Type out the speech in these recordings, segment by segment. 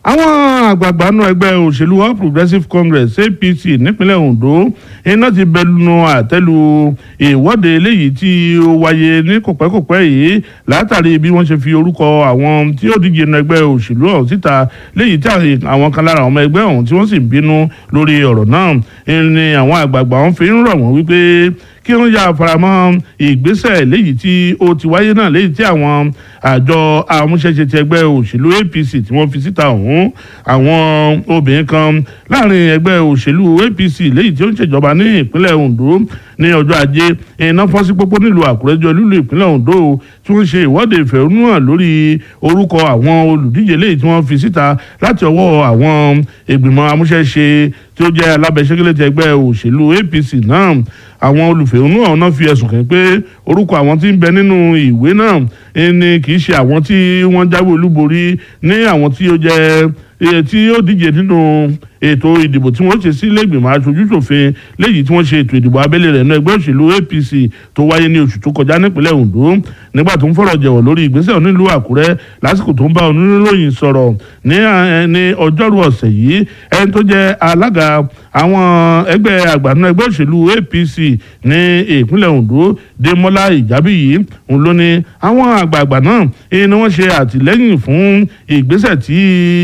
àwọn àgbààgbà nù ẹgbẹ́ òṣèlú all progressives congress apc nípínlẹ̀ ondo iná ti bẹnu àtẹ́lu ìwọ́de eléyìí tí ó wáyé ní kòpẹ́kòpẹ́ yìí látàrí bí wọ́n ṣe fi orúkọ àwọn tí ó díje nínú ẹgbẹ́ òṣèlú ọ̀hún síta léyìí tí àwọn kan lára ọmọ ẹgbẹ́ ọ̀hún tí wọ́n sì ń bínú lórí ọ̀rọ̀ náà ni àwọn àgbààgbà wọn fi ń rọ̀ wọ́n wípé kí wọ́n yà faramọ́ ìgbésẹ̀ léyìí tí ó ti wáyé náà léyìí tí àwọn àjọ amúṣẹ́ṣe ti ẹgbẹ́ òṣèlú apc tí wọ́n fi síta ọ̀hún àwọn obìnrin kan láàrin ẹgbẹ́ òṣèlú apc léyìí tí ó ń ṣèjọba ní ìpínlẹ̀ ondo ní ọjọ́ ajé iná fọ́n sí pópó nílùú àkúrẹ́jọ lílu ìpínlẹ̀ ondo tí wọ́n ṣe ìwọ́de ìfẹ̀hónúhàn lórí orúkọ àwọn olùdíje léyìí tí wọ́n fi síta láti ọwọ́ àwọn ìgbìmọ̀ amúṣẹ́ṣe tí ó jẹ́ alábẹ́sẹ́kẹ́lẹ́ ti ẹgbẹ́ òṣèlú apc náà àwọn olùfẹ̀hónú ọ̀hún náà fi ẹ̀sùn kàn pé orúkọ àwọn tí ń bẹ nínú ìwé náà ni kì í ṣe àwọn tí wọ́n jáwé olúborí ní àwọn tí ó jẹ́ tí ó díje nínú ètò ìdìbò tí wọ́n ṣe sí lẹ́gbìmọ̀ aṣojúṣòfin léyìí tí wọ́n ṣe ètò ìdìbò abẹ́lé rẹ̀ ní ẹgbẹ́ òṣèlú apc tó wáyé ní oṣù tó kọjá nípínlẹ̀ ondo nígbà tó ń fọ̀rọ̀ jẹ̀wọ̀ lórí ìgbésẹ̀ onílùú àkúrẹ́ lásìkò tó ń bá oníròyìn sọ̀rọ̀ ní ọjọ́rú ọ̀sẹ̀ yìí ẹni tó jẹ́ alága àwọn ẹgbẹ́ àgbàánu ẹgbẹ́ òṣèlú apc ní ìpínlẹ̀ ondo demola ìjábíyì òun ló ní àwọn àgbààgbà náà ni wọ́n ṣe àtìlẹ́yìn fún ìgbésẹ̀ tí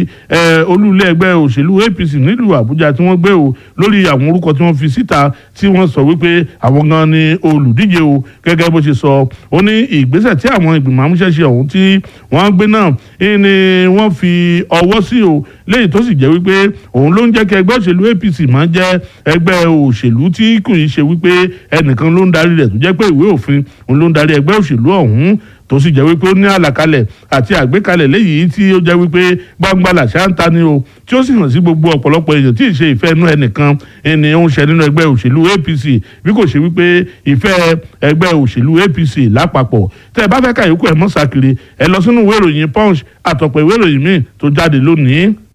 olúlé ẹgbẹ́ òṣèlú apc nílùú àbújá tí wọ́n gbé o lórí àwọn orúkọ tí wọ́n fi síta tí wọ́n sọ wípé àwọn gan ni olùdíje o gẹ́gẹ́ bó ṣe sọ ó ní ìgbésẹ̀ tí àwọn ìgbìmọ̀ amúṣẹ́ṣe ọ̀hún tí wọ́n gbé náà ni wọ́n fi ọwọ́ sí o léyìí tó sì jẹ́ wípé òun ló ń jẹ́ kí ẹgbẹ́ òṣèlú apc máa jẹ́ ẹgbẹ́ òṣèlú tí kò í ṣe wípé ẹnìkan ló ń darí rẹ̀ tó jẹ́ pé ìwé òfin òun ló ń darí ẹgbẹ́ òṣèlú ọ̀hún tó sì jẹ́ wípé ó ní àlàkalẹ̀ àti àgbékalẹ̀ léyìí tí ó jẹ́ wípé gbangba làṣà ń ta ni o tí ó sì hàn sí gbogbo ọ̀pọ̀lọpọ̀ èèyàn tí ì ṣe ìfẹ́ inú ẹnìkan ẹni ó ń ṣe nínú ẹgbẹ́ òṣèlú apc bí kò ṣe wípé ìfẹ́ ẹgbẹ́ òṣèlú apc lápapọ̀ tẹ́ ẹ bá fẹ́ ka yòókù ẹ̀ mọ́ sàkiri ẹ lọ sínú ìwé ìròyìn punch àtọ̀pọ̀ ìwé ìròyìn míì tó jáde lónìí.